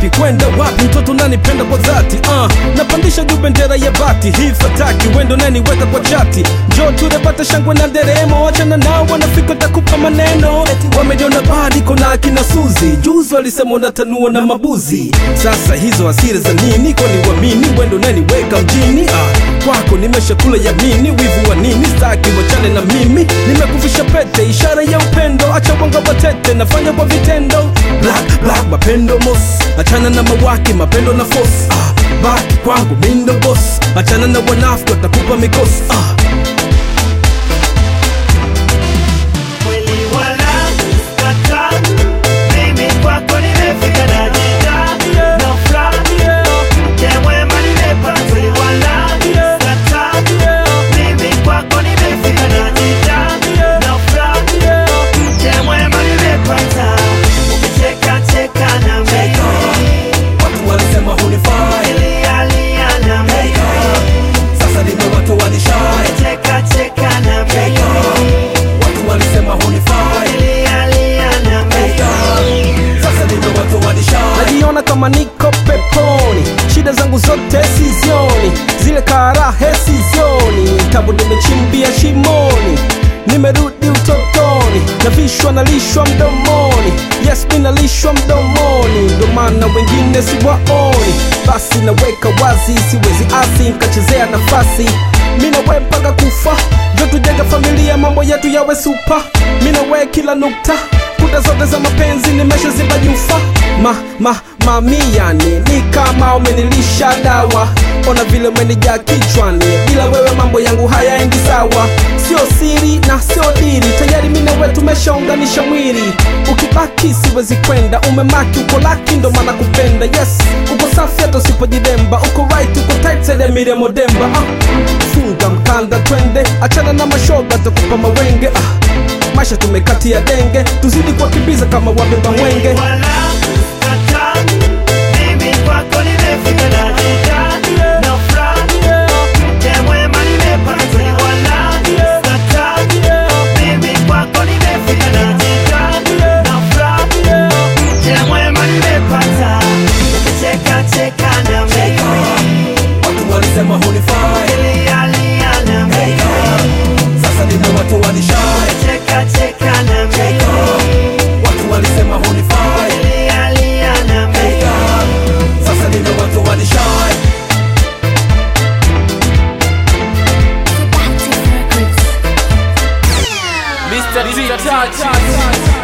wapi kwenda wapi mtoto nanipenda kwa dhati uh, napandisha juu bendera ya bati hii fataki wendo naniweka kwa chati njo turepata shangwe na nderemo wachana nao wanafika takupa maneno wamejona badiko na akina suzi juzi walisema unatanua na mabuzi sasa hizo asiri za nini kwani wamini wendo naniweka mjini uh, kwako nimeshakula yamini wivu wa nini staki wachane na mimi nimekuvisha pete ishara ya upendo acha wanga watete nafanya kwa vitendo black black mapendo mos achana na mawaki mapendo na fos ah, baki kwangu mindo bos achana na wanafiki watakupa mikosi ah. Kweli wala kata, mimi kwako nimefika na jita na furaha, mke mwema nimepata. Kweli wala kata, mimi kwako nimefika na jita na furaha, mke mwema nimepata. Ukicheka cheka na mimi, watu walisema hunifai lia lia na mimi, sasa nime watu wanishai cheka cheka na mimi, watu walisema hunifai lia lia na mimi. sasa nime watu wanishai najiona kama niko peponi shida zangu zote sizioni zile karahe sizioni tabu nimechimbia shimoni nimerudi utotoni navishwa nalishwa mdomoni yes mi nalishwa mdomoni ndo maana wengine siwaoni basi naweka wazi siwezi asi nkachezea nafasi mi nawe mpaka kufa jo tujenga familia mambo yetu yawe supa mi nawe kila nukta kuta zote za mapenzi nimeshaziba nyufa ma, ma, mamiani ni kama umenilisha dawa ona vile umenijaa kichwani bila wewe mambo yangu hayaendi sawa sio siri na sio diri tayari mi nawe tumeshaunganisha mwili ukibaki siwezi kwenda umemaki uko laki ndo maana kupenda yes uko safi hata usipojidemba uko right uko tight said ya Miriam Odemba ah. funga mkanda twende achana na mashoga takupa mawenge ah. maisha tumekatia denge tuzidi kuwakimbiza kama wabeba mwenge Wala kata, mimi kwako nimefika na jita na furaha, mke mwema nimepata. Kweli wala kata, mimi kwako nimefika na jita na furaha, mke mwema nimepata. Ukicheka cheka na mimi, watu walisema hunifai lia lia na mimi, sasa nime watu wanishai cheka cheka na mimi, watu walisema hunifai lia lia na mimi. sasa nime watu wanishai Mr. T Touch.